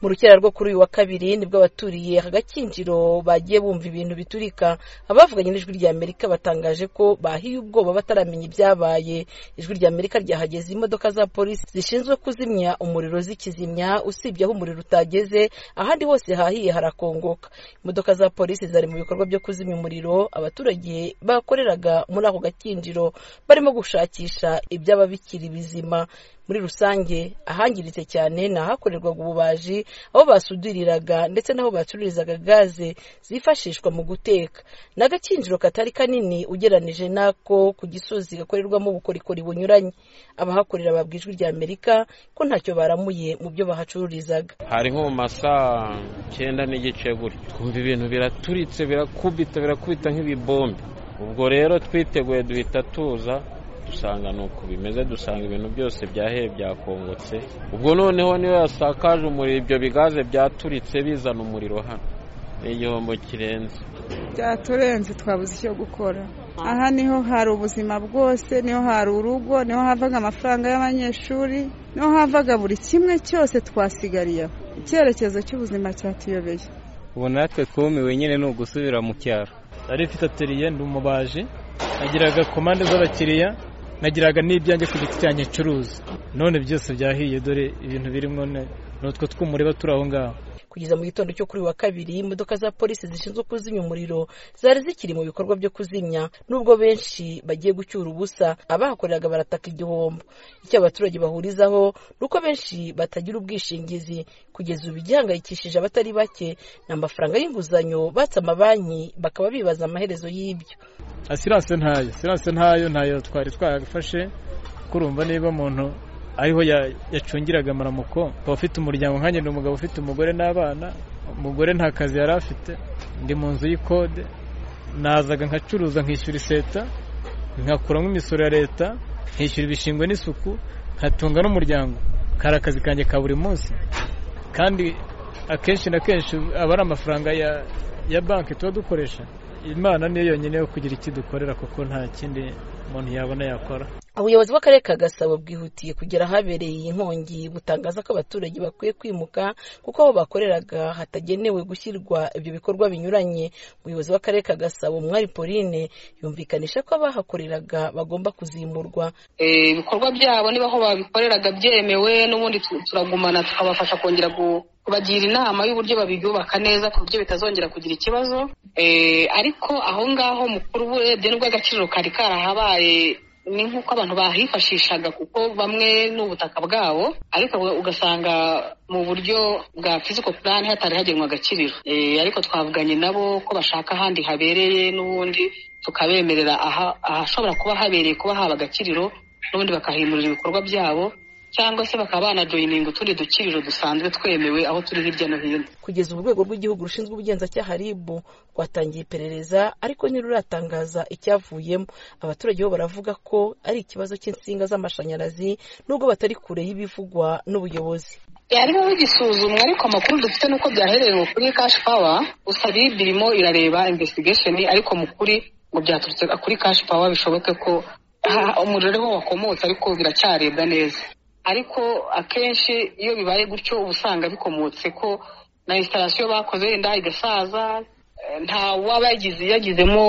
mu rukera rwo kuri uyu wa kabiri nibwo abaturiye aka gakinjiro bagiye bumva ibintu biturika abavuganye n'ijwi rya Amerika batangaje ko bahiye ubwoba bataramenya ibyabaye ijwi rya Amerika ryahageze imodoka za polisi zishinzwe kuzimya umuriro zikizimya usibye aho umuriro utageze ahandi hose hahiye harakongoka imodoka za polisi zari mu bikorwa byo kuzimya umuriro abaturage bakoreraga muri ako gakinjiro barimo gushakisha ibyaba bikiri bizima muri rusange ahangiritse cyane ni ahakorerwaga ububaji aho basudiriraga ndetse n'aho bacururizaga gaze zifashishwa mu guteka ni agakinjiro katari kanini ugeranije n'ako ku gisozi gakorerwamo ubukorikori bunyuranye abahakorera babwira ijwi rya amerika ko ntacyo baramuye mu byo bahacururizaga hari nko mu masaa cyenda n'igice gutyo twumva ibintu biraturitse birakubita birakubita nk'ibibombe ubwo rero twiteguye duhita tuza dusanga ni uko bimeze dusanga ibintu byose byaheye byakongotse ubwo noneho niyo yasakaje umuriro ibyo bigaze byaturitse bizana umuriro hano ni igihombo kirenze byaturenze twabuze icyo gukora aha niho hari ubuzima bwose niho hari urugo niho havaga amafaranga y'abanyeshuri niho havaga buri kimwe cyose twasigariye aho icyerekezo cy'ubuzima cyatuyobeye ubu natwe twumiwe nyine ni ugusubira mu cyaro nari mfite ateriye ndi umubaji nagiraga komande z'abakiriya nagiraga n'ibyanjye ku giti cyanjye ncuruza none byose byahiye dore ibintu birimo n'utwo tw'umureba turi aho ngaho kugeza mu gitondo cyo kuri uyu wa kabiri imodoka za polisi zishinzwe kuzimya umuriro zari zikiri mu bikorwa byo kuzimya nubwo benshi bagiye gucyura ubusa abahakoreraga barataka igihombo icyo abaturage bahurizaho ni uko benshi batagira ubwishingizi kugeza ubu igihangayikishije abatari bake ni amafaranga y'inguzanyo batse amabanki bakaba bibaza amaherezo y'ibyo asiranse ntayo asiranse ntayo ntayo twari twagafashe kurumva niba umuntu ariho yacungiraga amaramuko akaba afite umuryango nkanjye ni umugabo ufite umugore n'abana umugore nta kazi yari afite ndi mu nzu y'ikode nazaga nkacuruza nkishyura iseta nkakuramo imisoro ya leta nkishyura ibishingwe n'isuku nkatunga n'umuryango kari akazi kanjye ka buri munsi kandi akenshi na kenshi aba ari amafaranga ya banki tuba dukoresha imana niyo yonyine yo kugira icyo dukorera kuko nta kindi umuntu yabona yakora ubuyobozi bw'akarere ka gasabo bwihutiye kugera ahabereye iyi nkongi butangaza ko abaturage bakwiye kwimuka kuko aho bakoreraga hatagenewe gushyirwa ibyo bikorwa binyuranye umuyobozi w'akarere ka gasabo mwari pauline yumvikanisha ko abahakoreraga bagomba kuzimurwa ibikorwa byabo niba aho babikoreraga byemewe n'ubundi turagumana tukabafasha kongera kubagira inama y'uburyo babibyubaka neza ku buryo bitazongera kugira ikibazo ariko aho ngaho mukuru urebye n'ubw'agaciro kari karahabaye ni nk'uko abantu bahifashishaga kuko bamwe ni ubutaka bwabo ariko ugasanga mu buryo bwa fiziko purani hatari hagenwa agakiriro ariko twavuganye nabo ko bashaka ahandi habereye n'ubundi tukabemerera ahashobora kuba habereye kuba haba agakiriro n'ubundi bakahimurira ibikorwa byabo cyangwa se bakaba banajoyininga utundi dukiriro dusanzwe twemewe aho turi hirya no hino kugeza ubu urwego rw'igihugu rushinzwe ubugenzacyaha ribu rwatangiye iperereza ariko ntiruratangaza icyavuyemo abaturage bo baravuga ko ari ikibazo cy'insinga z'amashanyarazi nubwo batari kure y'ibivugwa n'ubuyobozi yarimo bigisuzumwa ariko amakuru dufite n'uko byahererewe kuri kashi pawa gusa rib irimo irareba investigesheni ariko mu kuri ngo byaturutse kuri kashi pawa bishoboke ko umuriro ariho wakomotse ariko biracyarebwa neza ariko akenshi iyo bibaye gutyo uba usanga bikomotse ko na instalasiyo bakoze wenda igasaza nta waba yagizemo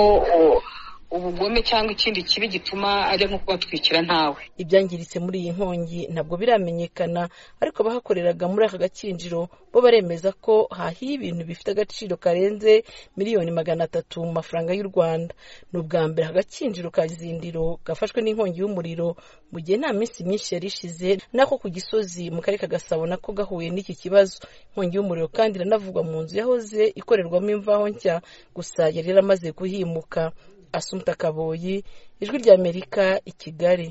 ubugome cyangwa ikindi kibi gituma ajya nko kubatwikira ntawe ibyangiritse muri iyi nkongi ntabwo biramenyekana ariko abahakoreraga muri aka gakinjiro bo baremeza ko hahiye ibintu bifite agaciro karenze miliyoni magana atatu mu mafaranga y'u rwanda ni ubwa mbere aka gakinjiro ka zindiro gafashwe n'inkongi y'umuriro mu gihe nta minsi myinshi yari ishize n'ako ku gisozi mu karere ka gasabo nako gahuye n'iki kibazo inkongi y'umuriro kandi iranavugwa mu nzu yahoze ikorerwamo imvaho nshya gusa yari yaramaze guhimuka asumta kaboyi ijwi ry'amerika i kigali